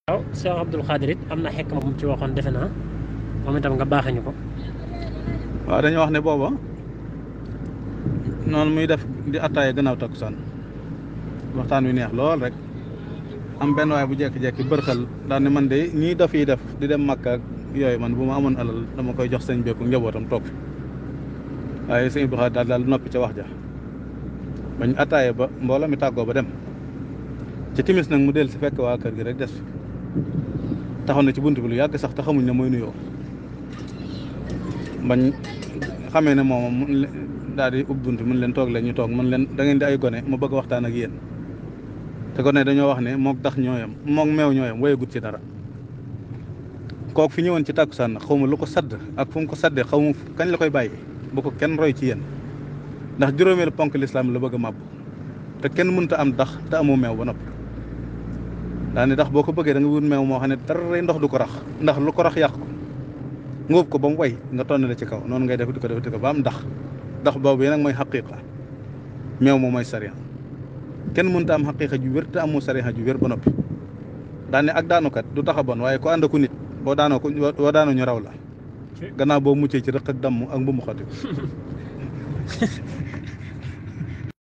waaw Cheikh Abdoul Khadir it am na xekk moom ci waxoon defe naa moom itam nga baaxee ñu ko waaw dañoo wax ne booba noonu muy def di attaaya gannaaw takkusaan waxtaan wi neex lool rek am benn waay bu jekki-jekki bërxal daal ne man de ñii daf yi def di dem Makka ak yooyu man bu ma amoon alal dama koy jox sëñ bekku njabootam toog fi waaye sëñ Abdou Khadir daal daal noppi ca wax ja bañ attaaya ba mbooloo mi tàggoo ba dem ci timis nag mu del si fekk waa kër gi rek des fi taxaw na ci bunt bi lu yàgg sax te xamuñ ne mooy nuyoo bañ xamee ne moom mun daal di ubbi bunt mun leen toog leen ñu toog mun leen da ngeen di ay gone ma bëgg waxtaan ak yéen te gone dañoo wax ne mook tax ñooyam mook meew ñooyam wayegut ci dara kook fi ñëwoon ci tàkkusaan nag xaw ma lu ko sadd ak fu mu ko saddee xaw ma kañ la koy bàyyi bu ko kenn roy ci yéen ndax juróomeelu ponk lislaam la bëgg a màbb te kenn mënta am dax te amoo meew ba noppi daa ne ndax boo ko bëggee da nga wut meew moo xam ne dara ndox du ko rax ndax lu ko rax yàq ko ngóob ko ba mu way nga tonn la ci kaw noonu ngay def di ko def di ko ba am ndax ndax boobu yi nag mooy xaqiqa meew moom mooy sariya kenn mënta am xaqiqa ju wér te amoo sariya ju wér ba noppi daa ne ak daanukat du tax a bon waaye ko ànd ku nit boo daanoo ko boo daanoo ñu raw la gannaaw boo muccee ci rëq ak damm ak mbumu xati